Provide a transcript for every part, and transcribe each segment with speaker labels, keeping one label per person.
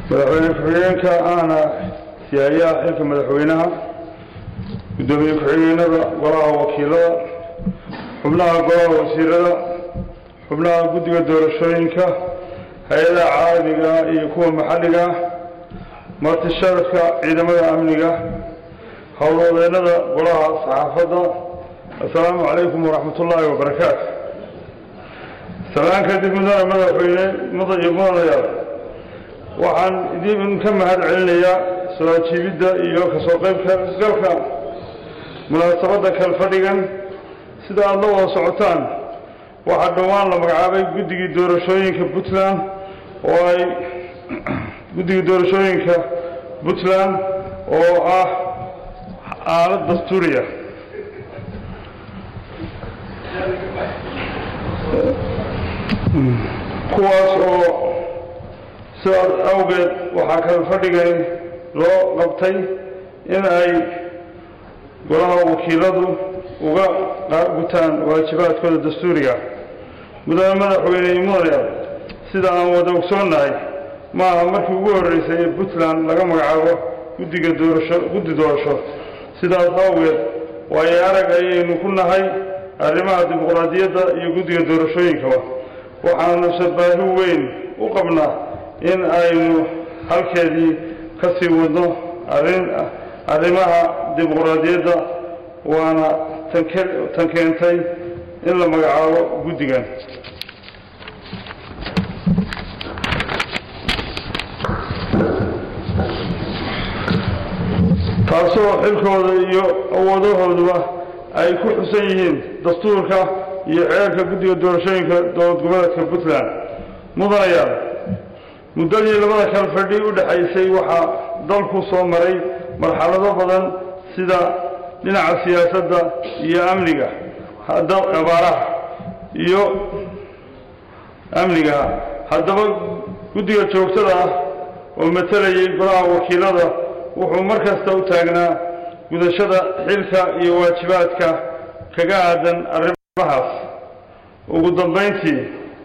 Speaker 1: madaxweyne ku-xigeenka ahna siyaayaha xilka madaxweynaha guddoomiye ku-xigeenada golaha wakiilada xubnaha golaha wasiirada xubnaha guddiga doorashooyinka hay-adaha caalamiga iyo kuwa maxalliga marti sharafka ciidamada amniga howlwadeennada golaha saxaafadda assalaamu calaykum waraxmat ullaahi wabarakaatu salaan kadib mudane madaxweyne mudan iyo mudanayaal waxaan idinka mahad celinayaa soo ajiibidda iyo kasoo qaybka galka munaasabadda kalfadhigan sida aada la wada socotaan waxaa dhowaan la magacaabay guddigii doorashooyinka puntland oo ay guddigii doorashooyinka puntland oo ah aalad dastuuriya kuwaas oo sidaas awgeed waxaa kala fadhigay loo qabtay in ay golaha wakiiladu uga gutaan waajibaadkooda dastuuriga mudane madaxweyne iyo mudanayaal sida aan wada ogsoonnahay ma aha markii ugu horreysay ee puntland laga magacaabo guddiga doorasho guddi doorasho sidaas awgeed waayo arag ayaynu ku nahay arrimaha dimuqraadiyadda iyo guddiga doorashooyinkaba waxaanu sabaahi weyn u qabnaa in aynu halkeedii ka sii wadno arrin arrimaha dimuqraadiyadda waana tanke tan keentay in la magacaabo guddigan taasoo xilkooda iyo awoodahooduba ay ku xusan yihiin dastuurka iyo ceerka guddiga doorashooyinka dowlad goboleedka puntland mudanayaal muddadii labada kal fadhi u dhexaysay waxaa dalku soo maray marxalado badan sida dhinaca siyaasadda iyo amniga abaaraha iyo amniga haddaba guddiga joogtada ah oo matalayay golaha wakiilada wuxuu mar kasta u taagnaa gudashada xilka iyo waajibaadka kaga aadan arrimahaas ugu dambayntii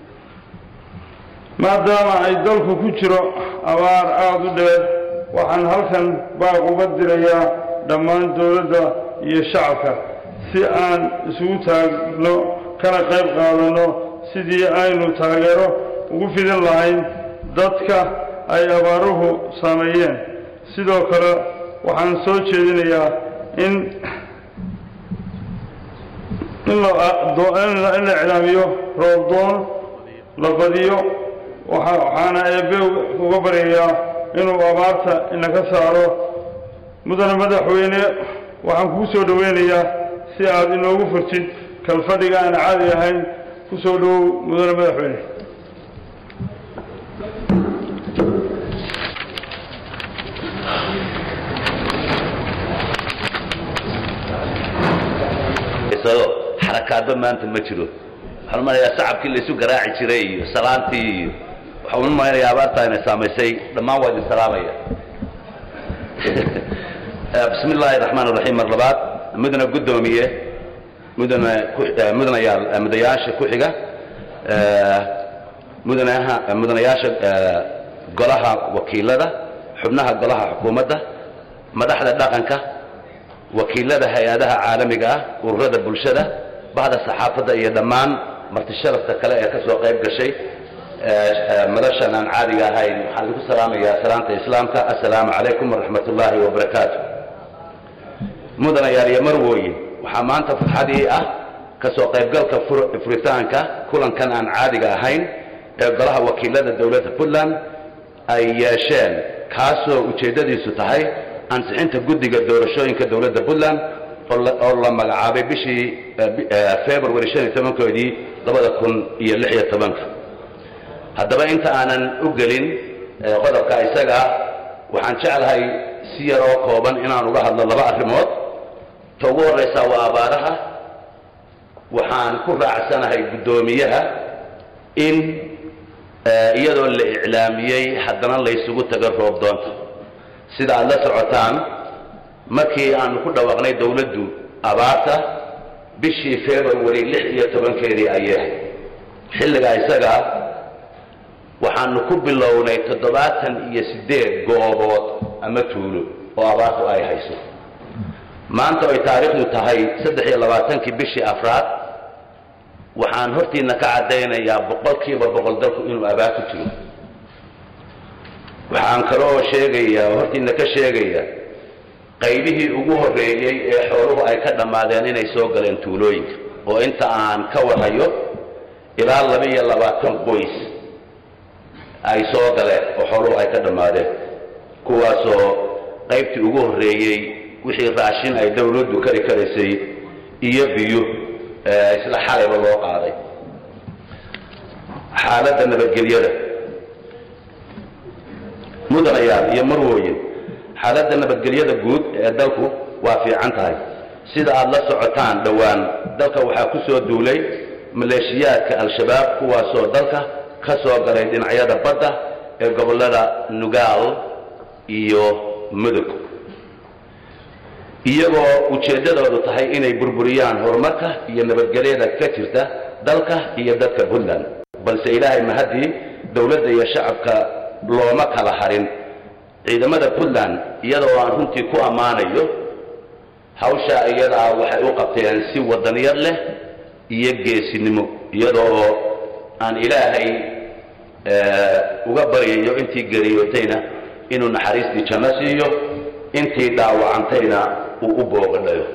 Speaker 1: maadaama ay dalku ku jiro abaar aada u dheer waxaan halkan baaq uga dirayaa dhammaan dowladda iyo shacabka si aan isugu taagno kana qayb qaadanno sidii aynu taageero ugu fidin lahayn dadka ay abaaruhu saameeyeen sidoo kale waxaan soo jeedinayaa in in la iclaamiyo roobdoon la badiyo waxaana eebe uga baryayaa inuu abaarta inaka saaro mudane madaxweyne waxaan kuu soo dhoweynayaa si aad inoogu furtid kalfadhiga aan caadi ahayn ku soo dhowow mudane madaxweyne
Speaker 2: xarakaadba maanta ma jiro waxaan umanayaa sacabkii la isu garaaci jiray iyo salaantii iyo waxaan umanayaa abaartaa inay saamaysay dhammaan waa idin salaamaya bismi illaahi raxmaan raxiim mar labaad mudana guddoomiye mudana mudanayaal mudanayaasha ku xiga mudanaha mudanayaasha golaha wakiilada xubnaha golaha xukuumadda madaxda dhaqanka wakiilada hay-adaha caalamiga ah ururada bulshada bahda saxaafadda iyo dhammaan marti sharafta kale ee ka soo qayb gashay madashan aan caadiga ahayn waxaan idinku salaamayaa salaanta islaamka assalaamu calaykum waraxmat ullaahi wabarakaatu mudanayaal iyo marwooyin waxaa maanta farxadii ah ka soo qaybgalka furitaanka kulankan aan caadiga ahayn ee golaha wakiilada dowladda puntland ay yeesheen kaasoo ujeeddadiisu tahay ansixinta guddiga doorashooyinka dowladda puntland oo la magacaabay bishii february shan iyo tobankoodii labada kun iyo lix iyo tobanka haddaba inta aanan u gelin qodobka isaga waxaan jeclahay si yaroo kooban inaan uga hadlo laba arrimood ta ugu horraysaa waa abaaraha waxaan ku raacsanahay guddoomiyaha in iyadoo la iclaamiyey haddana laysugu tago roob doonta sida aad la socotaan markii aanu ku dhawaaqnay dowladdu abaarta bishii february lix iyo tobankeedii ayay xilligaa isaga waxaanu ku bilownay toddobaatan iyo siddeed goobood ama tuulo oo abaartu ay hayso maanta ay taariikhdu tahay saddex iyo labaatankii bishii afraad waxaan hortiina ka caddaynayaa boqolkiiba boqol dalku inuu abaar ku jiro waxaan kaloo sheegayaa oo hortiina ka sheegayaa qaybihii ugu horreeyey ee xooluhu ay ka dhammaadeen inay soo galeen tuulooyinka oo inta aan ka warhayo ilaa laba iyo labaatan qoys ay soo galeen oo xooluhu ay ka dhammaadeen kuwaasoo qaybtii ugu horreeyey wixii raashin ay dawladdu kari karaysay iyo biyo isla xalayba loo qaaday xaaladda nabadgelyada mudanayaal iyo marwooyin xaaladda nabadgelyada guud ee dalku waa fiican tahay sida aad la socotaan dhowaan dalka waxaa ku soo duulay maleeshiyaadka al-shabaab kuwaasoo dalka ka soo galay dhinacyada badda ee gobollada nugaal iyo mudug iyagoo ujeeddadoodu tahay inay burburiyaan horumarka iyo nabadgelyada ka jirta dalka iyo dadka puntland balse ilaahay mahaddii dowladda iyo shacabka looma kala harin ciidamada puntland iyadoo aan runtii ku ammaanayo hawsha iyadaa waxay u qabteen si wadaniyad leh iyo geesinimo iyadoo aan ilaahay uga baryayo intii geriyootayna inuu naxariistii janno siiyo intii dhaawacantayna uu u boogadhayo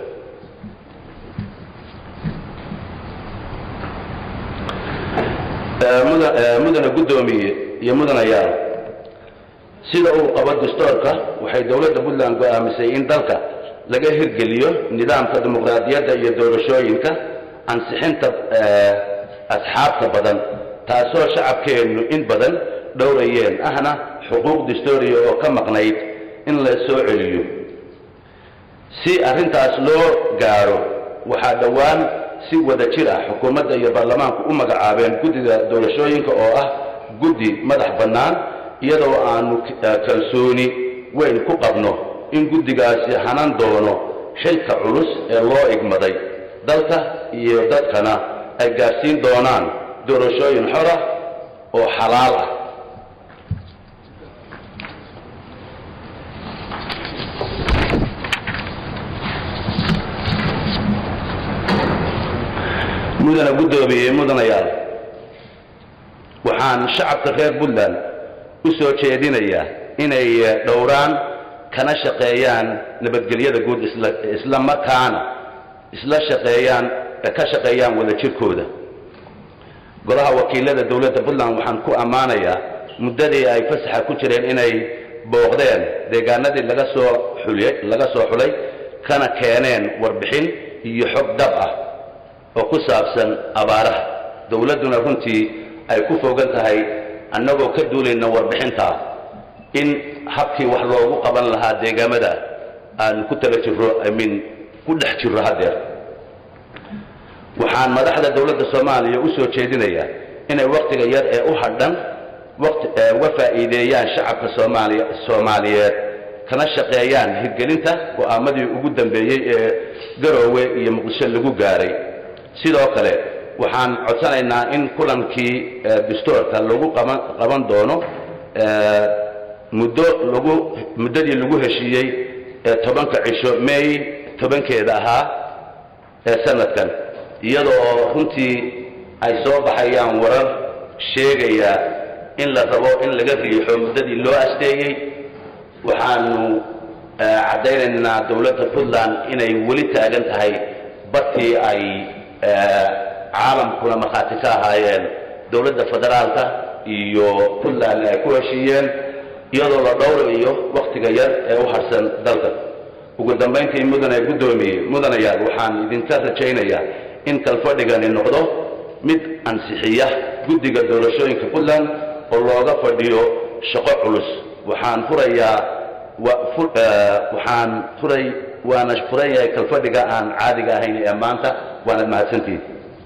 Speaker 2: mudana guddoomiye iyo mudanayaal sida uu qabo dastoorka waxay dowladda puntland go'aamisay in dalka laga hirgeliyo nidaamka dimuqraadiyadda iyo doorashooyinka ansixinta asxaabta badan taasoo shacabkeennu in badan dhowrayeen ahna xuquuq dastooriya oo ka maqnayd in la soo celiyo si arrintaas loo gaaro waxaa dhowaan si wada jir ah xukuumadda iyo baarlamaanku u magacaabeen guddiga doorashooyinka oo ah guddi madax bannaan iyadoo aanu kalsooni weyn ku qabno in guddigaasi hanan doono xilka culus ee loo igmaday dalka iyo dadkana ay gaadhsiin doonaan doorashooyin xora oo xalaal ah mudana guddoomiye mudanayaal waxaan shacabka reer puntland u soo jeedinayaa inay dhowraan kana shaqeeyaan nabadgelyada guud isla markaana isla shaqeeyaan ka shaqeeyaan wada jirkooda golaha wakiilada dowladda puntland waxaan ku ammaanayaa muddadii ay fasaxa ku jireen inay booqdeen deegaanadii laga soo xuliyey laga soo xulay kana keeneen warbixin iyo xog dhab ah oo ku saabsan abaaraha dowladduna runtii ay ku fogan tahay annagoo ka duulayna warbixintaa in habkii wax loogu qaban lahaa deegaamada aan ku tala jirro imin ku dhex jirro haddeer waxaan madaxda dowladda soomaaliya u soo jeedinayaa inay wakhtiga yar ee u hadhan waqti uga faa'iideeyaan shacabka soomaaliya soomaaliyeed kana shaqeeyaan hirgelinta go'aamadii ugu dambeeyey ee garoowe iyo muqdisho lagu gaaray sidoo kale waxaan codsanaynaa in kulankii dastoorka lagu qaban qaban doono muddo lagu muddadii lagu heshiiyey ee tobanka cisho may tobankeeda ahaa ee sanadkan iyadoo runtii ay soo baxayaan warar sheegaya in la rabo in laga riixo muddadii loo asteeyey waxaanu caddaynaynaa dowladda puntland inay weli taagan tahay bartii ay caalamkuna markhaati ka ahaayeen dowladda federaalka iyo puntland ay ku heshiiyeen iyadoo la dhowrayo wakhtiga yar ee u harsan dalka ugu dambayntii mudane guddoomiye mudanayaal waxaan idinka rajaynayaa in kalfadhigani noqdo mid ansixiya guddiga doorashooyinka puntland oo looga fadhiyo shaqo culus waxaan furayaa waxaan furay waana furan yahay kalfadhiga aan caadiga ahayn ee maanta waanad mahadsantihin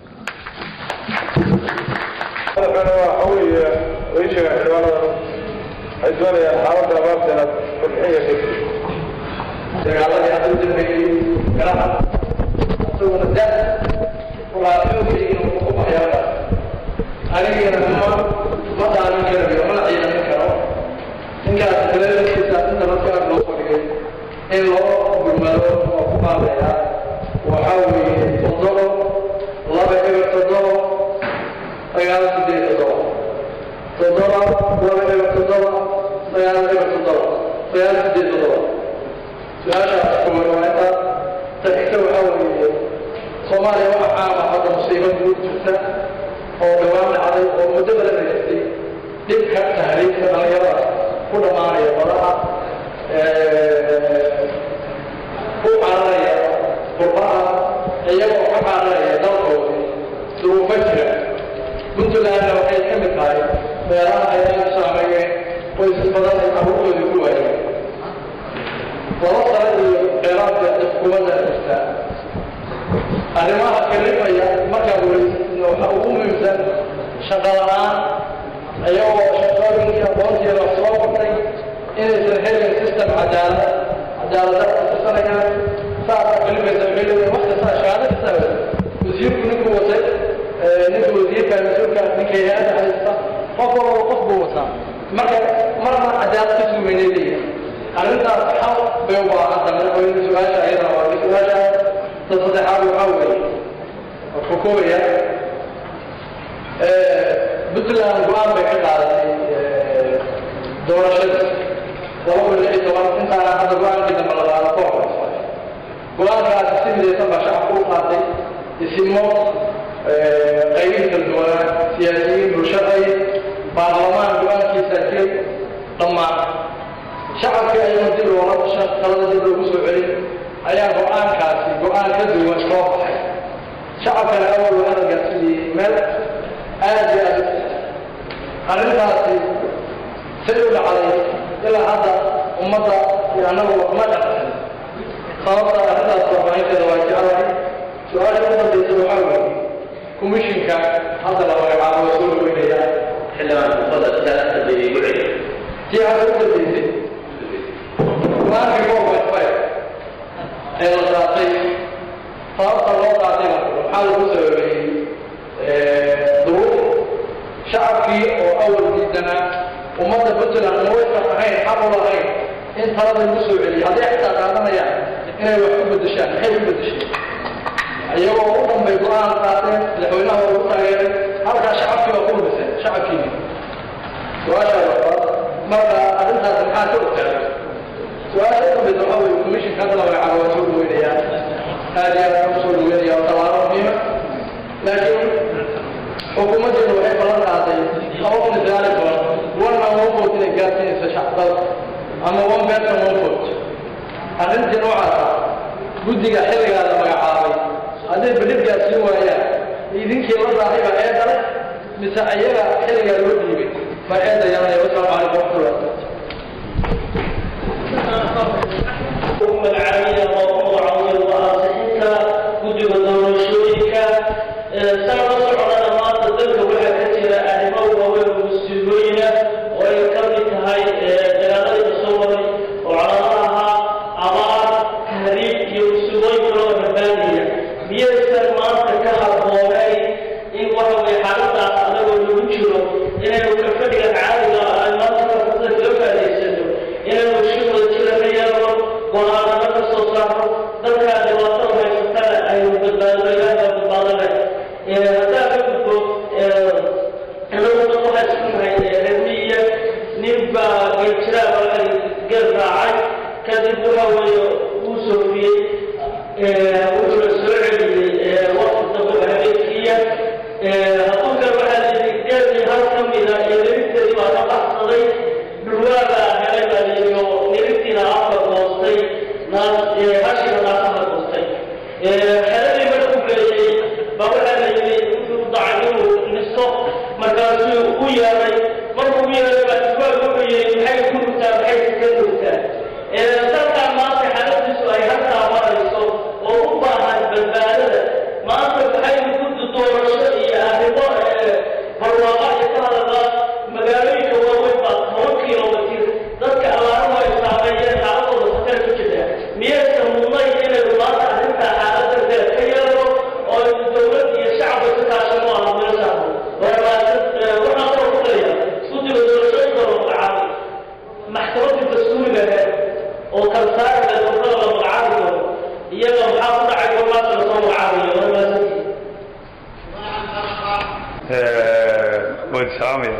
Speaker 1: madaxweyne waxa weeye way sheegaan xildhibaanada waxay doonayaan xaaladda abaarta inaad fadxiya ka
Speaker 3: dagaaladii hadda u dambeeyey galaha isaguna da walaaxoogaygiina wuxuu ku baxyaaba anigina ma ma dhaamin karayo mana ciidamin karo ninkaas taladiisa inta markaa loo fadhigay in loo gurmado oo ku baabeeya waxaa weeye toddobo laba eber toddobo sagaal sideed toddoba toddoba laba eber toddoba sagaal eber toddoba sagaal sideed toddoba su-aashaas koowaad waa intaas ta xigta waxaa weeye soomaaliya waxa caama hadda musiibo guud jirta oo dhawaan dhacday oo muddo badan haystay dhibka tahriibka dhalinyarada ku dhammaanaya badaha ku cararaya qurbaha iyagoo ka cararaya dalkoodii duruufo jira puntlandna waxay ka mid tahay meelaha ay aad u saameeyeen qoysas badan ay carruurtoodii ku waayeen laba sano iyo dheeraadka xukuumadda jirta arrimaha kalifaya markaa weysidna waxaa ugu muhiimsan shaqo la-aan iyagoo shaqooyinkii aqoontiina wax soo bartay inaysan helin system cadaalad cadaalada kusanayaan saasa kalifaysa xilliga wax kasta shahaado kasta wasiirku ninkuu watay ninka wasiirka mas-uulka ninka hay-adda haysta qof walba qof buu wataa marka marna cadaalad ka suugaynay leeyihin arrintaas xal bay u baahan tahay madaxweyne su-aasha ayadana waa su-aasha ta saddexaad waxaa weeye wuxuu koobaya puntland go-aan bay ka qaadatay doorashada laba kun lix iyo toban intaana hadda go-aankii dambe la qaado ka hor go-aankaasi si midaysan baa shacabku u qaatay isimo qaybihi kala duwanaa siyaasiyiin bulshaday baarlamaan go-aankiisa jiray dhammaan shacabkii ayagoo dib loola talada dib loogu soo celin ayaa go-aankaasi go-aan ka duwan soo baxay shacabkana awal waa la gaarsiiyey meel aad iyo aad arrintaasi say u dhacday ilaa hadda ummadda iyo annagu ma dhacsan sababta arrintaas warbaahinteeda waa jeclahay su-aasha u dambaysa waxaa weeye commissionka hadda la magacaabo waa soo dhaweynaya
Speaker 2: xildhibaan fadal sidaas dambeeyey igu celi
Speaker 3: tii hadda u dambaysay go-aankii four point five ee la qaatay sababta loo qaatay waxaa lagu sababeeyey duruuf shacabkii oo awal diidanaa ummadda puntland ma waysan ahayn xaq u lahayn in talada lagu soo celiyo hadday xitaa qaadanayaan inay wax ku bedeshaan maxay ku bedesheen iyagoo u dhanbay go-aan qaateen madaxweynaha waa ugu taageeray halkaa shacabkii waa ku lumiseen shacabkiini su-aasha labaad marka arrintaas maxaa ka ogtahay su-aasha u dambaysa waxaa weeye commissionka hadda la magacaabo waa soo dhaweynayaan aad iyo aad u soo dhaweynaya waa tallaabo muhiima laakiin xukuumaddeenu waxay ballan qaaday laba kun iyo sagaal iyo toban one man one vote inay gaarsiinayso shacbada ama one person one vote arrintii noocaasa guddiga xilligaa la magacaabay hadday bedhid gaarsiin waayaan idinkii la daahay baa ee dalay mise ayaga xilligaa loo dhiibay baa eedda yaranaya wasalaamu calaykum waraxmatullahi
Speaker 4: magacaabiya oo magacaawaya waa-aasixinta guddiga doorashooyinka sana la socdana maanta dalka waxaa ka jira arrimo waaweyn oo musiibooyina oo ay ka mid tahay dagaaladii soo maray oo calaamadaha abaar tahriib iyo musiibooyin kaloo rabaanaya miyaysan maanta ka habboonayn in waxa weye xaaladaas anagoo lagu jiro inaynu ka fadhiga caadiga ah ay maanta karfada kaga faa'idaysano inaynu shi wada jira ka yeelno go-aanano ka soo saarno dadkaa dhibaatada haysatana aynu badbaadno ilaaha badbaadane haddaa ka gudbo inagu dad waxaa isku nahay reermiya nin baa geeljiraa baa geel raacay kadib waxa weeye uu soofiyey wuxuuna soo celiyey waqti dambe oo habeenkiiya hadduu kale waxaa layidhi geelii hal ka mida iyo nirigteedii baa ka baxsaday dhulwaagaa helay baa layidhi oo nirigtiina afka goostay naas hashina naasaha goostay xeladii markuu geeyey baa waxaa layidhi wuxuu dacay inuu nisto markaasuu u yeeray markuu u yeeray baa duwaag wuxuu yidhi maxay ku rugtaa maxay ka rugtaa dalkaa maanta xaaladiisu ay halkaa marayso oo u baahan dastuuriga ahayd oo kala saari lahayd ururada la magacaabi doono iyaga maxaa ku dhacay gormaas la soo magacaabayo waa maasantii
Speaker 1: waan salaamaya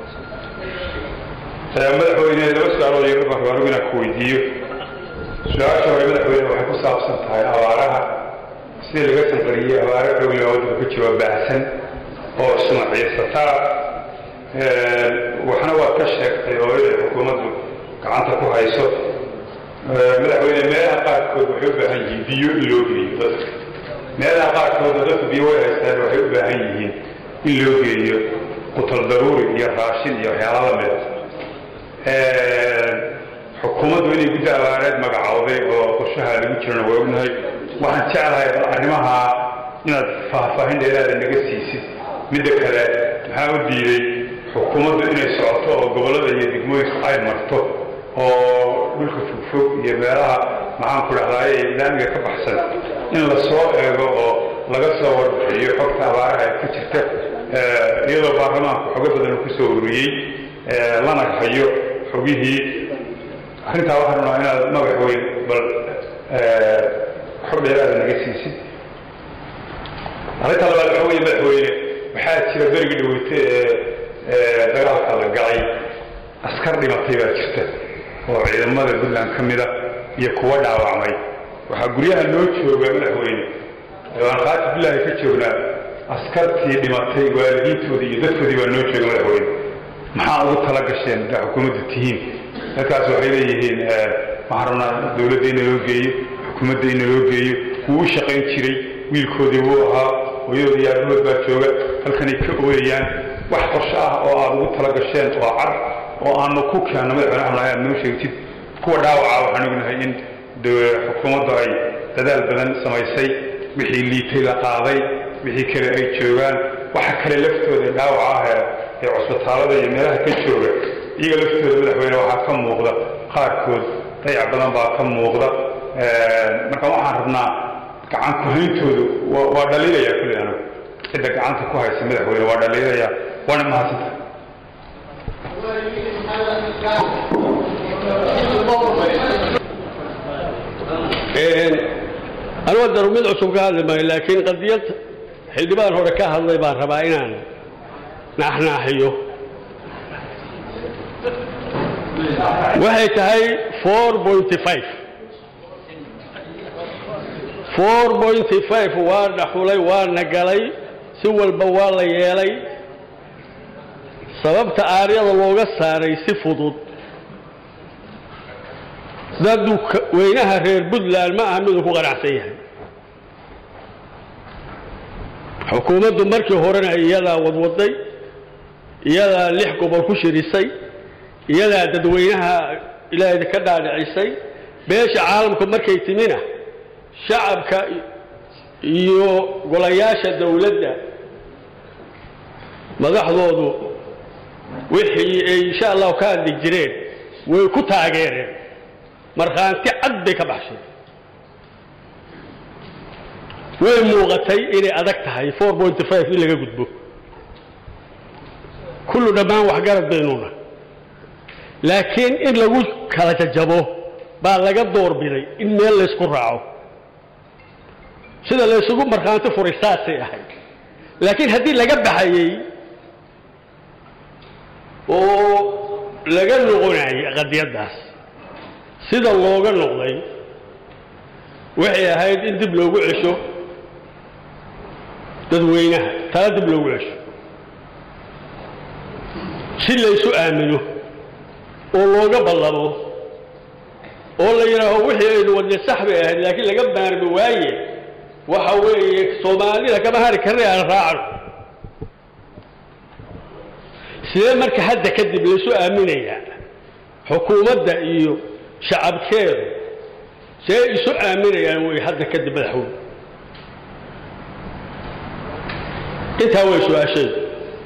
Speaker 1: madaxweyne laba su-aalood yar baan rabaa anigu inaan ku weydiiyo su-aasha hore madaxweyne waxay ku saabsan tahay abaaraha sidii laga sanqariyey abaaro xoogliba waddanka ka jiro baahsan oo sumaciysataa waxna waad ka sheegtay oo inay xukuumaddu gacanta ku hayso madaxweyne meelaha qaarkood waxay u baahan yihiin biyo in loo geeyo dadka meelaha qaarkoodna dadku biyo way haystaan waxay u baahan yihiin in loo geeyo qutal daruuri iyo raashin iyo waxyaala lamid xukuumaddu inay guddi abaareed magacowday oo qorshaha lagu jirana waa ognahay waxaan jeclahay arrimaha inaad faahfaahin dheeraada naga siisid midda kale maxaa u diiday xukuumaddu inay socoto oo gobollada iyo degmooyinka ay marto oo dhulka fogfog iyo meelaha maxaan ku dhahdaay ee islaamiga ka baxsan in la soo eego oo laga soo warbixiyo xogta abaaraha ee ka jirta iyadoo baarlamaanku xogo badan uu kusoo ururiyey lana hayo xogihii arrintaa waxaan rabnaa inaad magac weyn bal xog dheeraada naga siisid arrinta labaad waxa weeye madaxweyne waxaa jira berigii dhaweyte ee dagaalka la galay askar dhimatay baa jirta oo ciidamada puntland ka mida iyo kuwa dhaawacmay waxaa guryaha noo jooga madaxweyne waan qaati bilaahi ka joognaa askartii dhimatay waalidiintoodii iyo dadkoodii baa noo jooga madaxweyne maxaa ugu tala gasheen daa xukuumaddu tihiin dadkaas waxay leeyihiin waxaan rabnaa dowladda in naloo geeyo xukuumadda in naloo geeyo wuu u shaqayn jiray wiilkoodii wuu ahaa hooyadood iyo aabahood baa jooga halkanay ka ooyayaan wax qorsho ah oo aad ugu tala gasheen oo cad oo aanu ku keenno madaxweyne waxaan rabnaa inaad noo sheegtid kuwa dhaawaca waxaan ognahay in xukuumaddu ay dadaal badan samaysay wixii liitay la qaaday wixii kale ay joogaan waxa kale laftooda dhaawaca ah ee ee cusbitaalada iyo meelaha ka jooga iyaga laftooda madaxweyne waxaa ka muuqda qaarkood dayac badan baa ka muuqda marka waxaan rabnaa gacan ku-hayntoodu waa dhaliilaya kulli anigu cidda gacanta ku haysa madaxweyne waa dhaliilaya waana mahadsanta
Speaker 5: anuga daru mid cusub ka hadli maayo laakiin qadiyad xildhibaan hore ka hadlay baan rabaa inaan naaxnaaxiyo waxay tahay four pointy five four pointy five waa dhaxulay waana galay si walba waa la yeelay sababta aaryada looga saaray si fudud dadu weynaha reer puntland ma aha miduu ku qanacsan yahay xukuumaddu markii horena iyadaa wadwaday iyadaa lix gobol ku shirisay iyadaa dadweynaha ilaahay ka dhaadhicisay beesha caalamku markay timina shacabka iyo golayaasha dawladda madaxdoodu wixii ay insha allahu ka hadli jireen way ku taageereen markhaanti cad bay ka baxsheen way muuqatay inay adag tahay four pointy five in laga gudbo kullu dhammaan waxgarad baynuna laakiin in lagu kala jajabo baa laga doorbiday in meel laysku raaco sida laysugu markhaanti furay saasay ahayd laakiin haddii laga baxayey oo laga noqonayay qadiyaddaas sida looga noqday waxay ahayd in dib loogu cesho dadweynaha tala dib loogu cesho si laysu aamino oo looga ballamo oo la yidhaaho wixii aynu wadne sax bay ahayd laakiin laga maarmi waaye waxa weeye soomaalida kama hari karna aan raacno sidee marka hadda kadib laysu aaminayaa xukuumadda iyo shacabkeedu see isu aaminayaan way hadda kadib madaxweyne intaa way su-aashaydu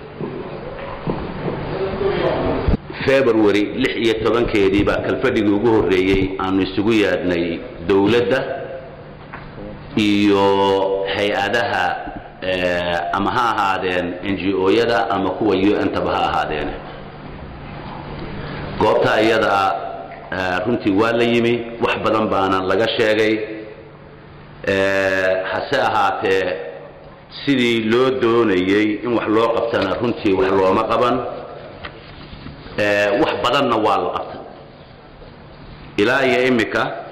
Speaker 2: february lix iyo tobankeedii baa kalfadhigii ugu horreeyey aanu isugu yaadnay dowladda iyo hay-adaha ama ha ahaadeen n g o-yada ama kuwa u n taba ha ahaadeen goobta iyadaa runtii waa la yimi wax badan baana laga sheegay hase ahaatee sidii loo doonayey in wax loo qabtana runtii wax looma qaban wax badanna waa la qabtay ilaa iyo immika